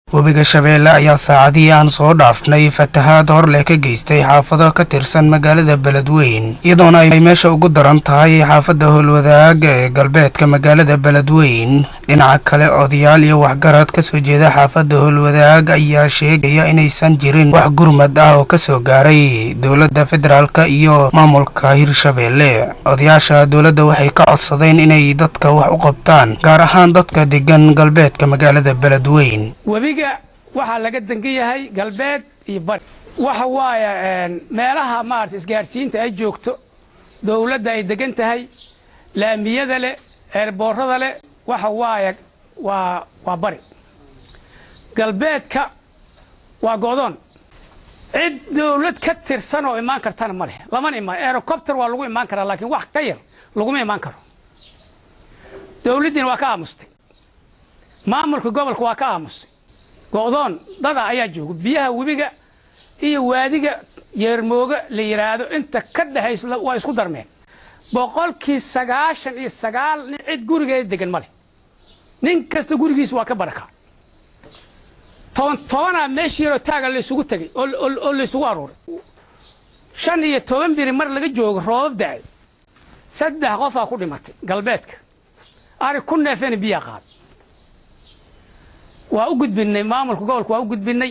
webiga shabeelle ayaa saacadihii aan soo dhaafnay fatahaad hor leh ka geystay xaafado ka tirsan magaalada beledweyn iyadoona ay meesha ugu daran tahay xaafadda howlwadaag ee galbeedka magaalada beledweyn dhinaca kale odayaal iyo waxgarad kasoo jeeda xaafadda howlwadaag ayaa sheegaya inaysan jirin wax gurmad ah oo kasoo gaaray dowladda federaalk iyo maamulka hirshabeelle odayaasha dowladda waxay ka codsadeen inay dadka wax u qabtaan gaar ahaan dadka degan galbeedka magaalada beledweyn webiga waxaa laga dangan yahay galbeed iyo bari waxa waaye meelaha maarata isgaadhsiinta ay joogto dowladda ay degan tahay laamiyada leh eerboorada leh waxa waaye waa waa bari galbeedka waa go'doon cid dowlad ka tirsan oo imaan kartana ma leh lamana imaan aerocopter waa lagu imaan karaa laakiin wax ka yar laguma imaan karo dowladdiina waa ka aamustay maamulka gobolka waa ka aamusay go'doon dada ayaa jooga biyaha webiga iyo waadiga yeermooga la yidhaahdo inta ka dhexaysa waa isku darmeen boqolkii sagaashan iyo sagaal nin cid gurigeeda degan ma leh nin kasta gurigiisa waa ka baraka toban tobanaa meeshii yaroo taaga laysugu tegay oo laysugu aruuray shan iyo toban biri mar laga joogo roobab da'ay saddex qofaa ku dhimatay galbeedka ari ku neefeena biyaa qaaday waa u gudbinay maamulka gobolka waa u gudbinay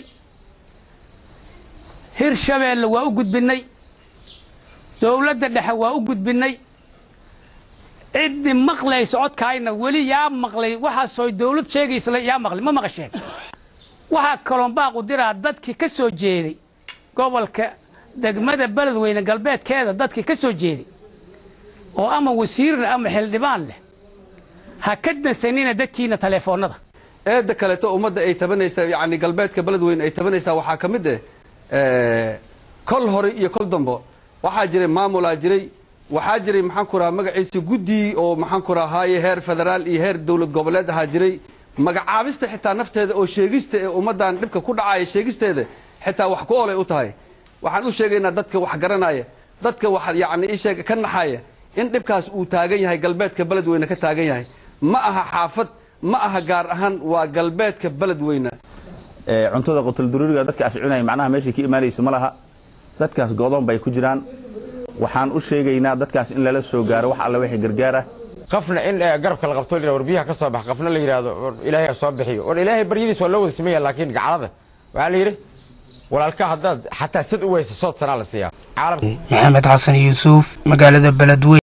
hirshabeelle waa u gudbinay dowladda dhexe waa u gudbinay ciddii maqlaysa codkaayna weli yaa maqlay waxaasoo dowlad sheegaysa yaa maqlay ma maqasheen waxaa kaloon baaqu diraa dadkii ka soo jeeday gobolka degmada beledweyne galbeedkeeda dadkii ka soo jeeday oo ama wasiir leh ama xildhibaan leh ha ka dansanina dadkiina taleefoonnada eedda kaleeto ummadda ay tabanaysaa yani galbeedka beledweyne ay tabanaysaa waxaa ka mid eh kol hore iyo kol dambo waxaa jiray maamulaa jiray waxaa jiray maxaan ku rahaa magaciisa guddi oo maxaan ku rahaaye heer federaal iyo heer dowlad goboleed ahaa jiray magacaabista xitaa nafteeda oo sheegista ee ummaddan dhibka ku dhacaya sheegisteeda xitaa wax ku olay u tahay waxaan u sheegaynaa dadka wax garanaya dadka wax yani isheeg ka naxaya in dhibkaas uu taagan yahay galbeedka beledweyne ka taagan yahay ma aha xaafad ma aha gaar ahaan waa galbeedka beledweyne cuntada qutulduruuriga dadkaas cunaya macnaha meeshay ka imaanaysa ma laha dadkaas go'doon bay ku jiraan waxaan u sheegaynaa dadkaas in lala soo gaaro wax alla wixii gargaara qafna in garabka la qabto war biyaha ka soo bax qafna la yidhaahdo war ilaahay soo bixiyo war ilaahay baryadiis waa loo wada sameeya laakiin gacalada waxaa la yidhi walaalka haddaad xataa sad u weysa sood sanaa la siiyaa maxamed xasan yuusuf magaalada beledweyn